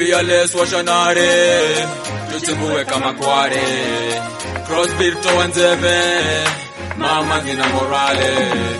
fearless washonare tuchimbue kama kware crossbeat toa nzeve mama zina morale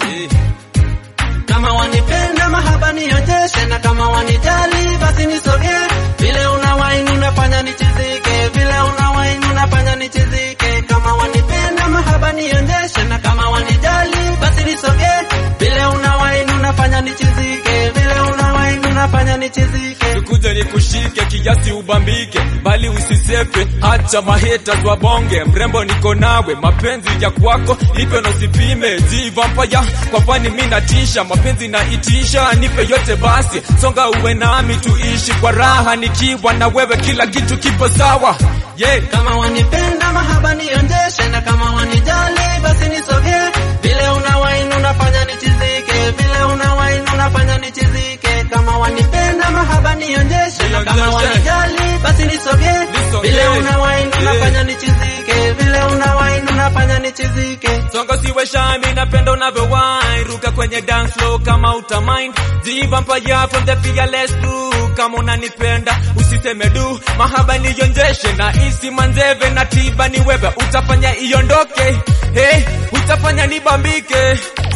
Kama wanipenda mahaba nionyeshe, na kama wanijali basi nisogee. Vile una wine unafanya nichizike, vile una wine unafanya nichizike. Kama wanipenda mahaba nionyeshe, na kama wanijali basi nisogee. Vile una wine unafanya nichizike, vile una wine unafanya nichizike. Nikuje nikushike kiasi ubambike, bali usisepe, hacha maheta wabonge. Mrembo niko nawe, mapenzi ya kwako ipe na usipime. Ji vampire kwa fani mimi natisha, mapenzi na itisha, nipe yote basi, songa uwe nami tuishi kwa raha, nikiwa na wewe kila kitu kipo sawa. Yeah. Kama wanipenda mahaba nionyeshe, na kama wanijali basi nisogee. Vile una wine unafanya nichizike, vile una wine unafanya nichizike. Kama wanipenda mahaba nionyeshe, na kama Nionyeshe. wanijali basi nisogee. Nisogee. Vile una wine Yeah. unafanya nichizike, vile una wine unafanya nichizike. Songa siwe shami, napenda unavyowine, ruka kwenye dance floor kama utamind. Ji vampire from the fearless crew, kama unanipenda usiseme du, mahaba nionjeshe na isi manzeve na tiba ni wewe, utafanya iondoke, hey, utafanya nibambike.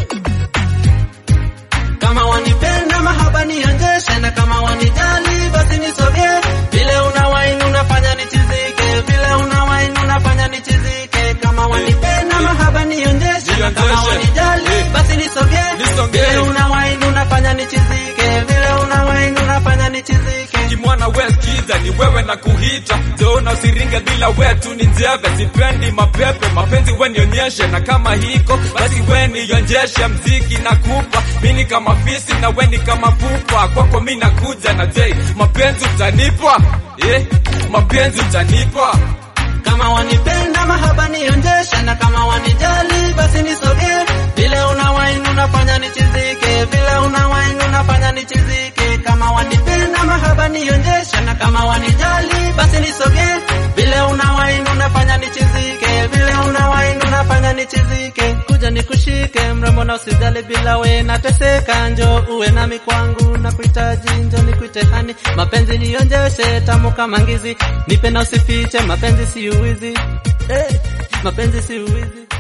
Kama wanipenda mahaba nionyeshe, na kama wanijali basi nisogee. Vile una wine unafanya nichizike, vile una wine unafanya nichizike. Kama wanipenda mahaba nionyeshe, na kama Nionyeshe. wanijali Eh. basi nisogee. Nisogee. Vile una wine unafanya nichizike, vile una wine unafanya nichizike. Kimwana West Kiza ni wewe na kuhita Zona usiringe bila wetu ni njeve Sipendi mapepe mapenzi we nionyeshe Na kama hiko basi we nionjeshe Mziki na kupa mini kama fisi na we ni kama pupa Kwako mi nakuja na J Mapenzi utanipa eh, Mapenzi utanipa Kama wanipenda mahaba nionyeshe, na kama wanijali basi nisogee. Vile una wine unafanya nichizike, vile una wine unafanya nichizike. Kama wanipenda mahaba nionyeshe, na kama wanijali basi nisogee. Vile una wine unafanya nichizike, vile una wine unafanya nichizike. Kuja nikushike mrembo na usijali, bila we nateseka. Njo uwe nami kwangu na kuhitaji, njo nikuite hani. Mapenzi nionjeshe tamu kama ngizi, nipe na usifiche, mapenzi si uwizi. Hey, mapenzi si uwizi.